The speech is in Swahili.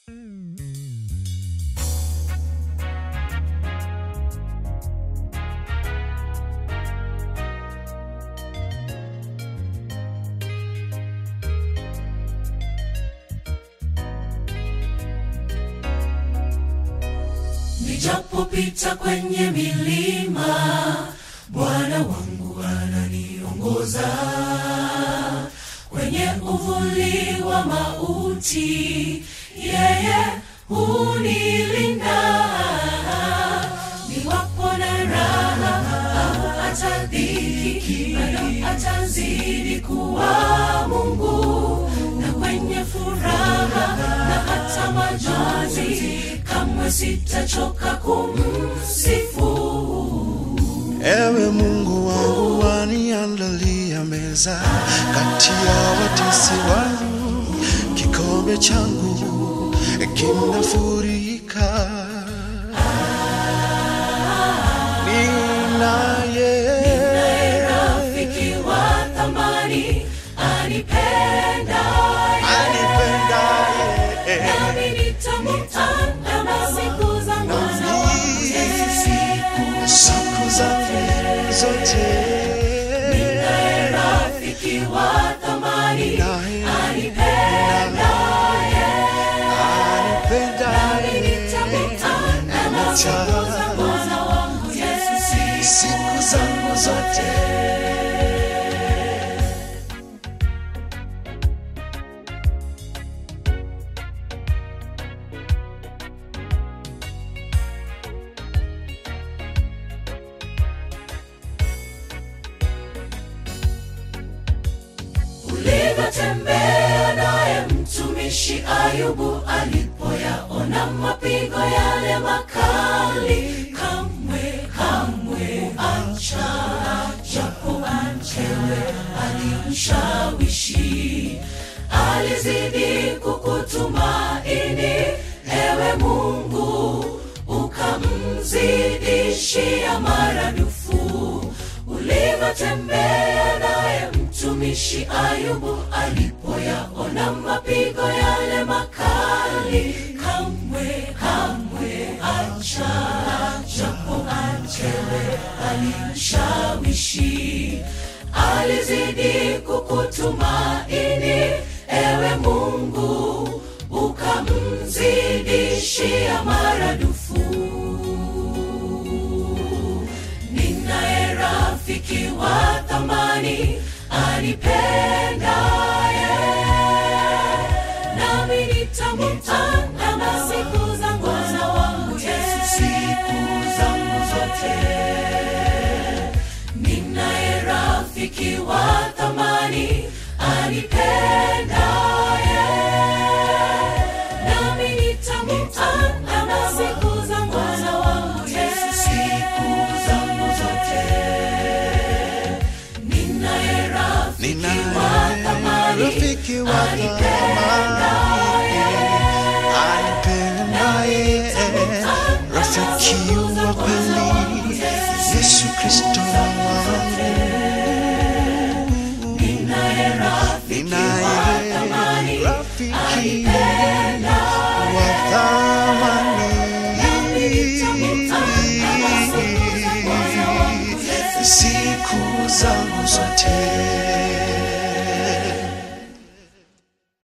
Nijapopita kwenye milima, Bwana wangu ananiongoza. Kwenye uvuli wa mauti, yeye hunilinda. Niwapo na raha au hata dhiki, bado atazidi kuwa Mungu. Na kwenye furaha na hata majonzi, kamwe sitachoka kumsifu. Ewe Mungu wangu waniandalia meza kati ya watesi wangu, kikombe changu kinafurika. Ninaye rafiki wa thamani anipendaye anipendaye nami nitamtanda siku zangu zote. siku zangu zote. Naye rafiki wa thamani Naye anipendaye anipendaye nitamtanda siku zangu zote. Yesu siku zangu zote. ulivyotembea naye mtumishi Ayubu alipoyaona mapigo yale makali, kamwe kamwe acha japo mchewe alimshawishi, alizidi kukutumaini ewe Mungu, ukamzidishia maradufu ulivyotembea naye mtumishi Ayubu alipoyaona mapigo yale makali, kamwe kamwe acha japo mchewe alimshawishi, alizidi kukutumaini ewe Mungu, ukamzidishia maradufu ninaye rafiki wa thamani anipendaye, nami nitamtanda na siku zangu za wangu Yesu, siku zangu zote. Ninaye rafiki wa thamani anipendaye, nami nitamtanda na siku zangu za wangu Yesu, siku zangu zote. Ninaye rafiki wa thamani rafiki wa thamani anipendaye, rafiki wa kweli, Yesu Kristo wangu. Ninaye rafiki wa Ninaye thamani rafiki wa thamani siku zangu zote.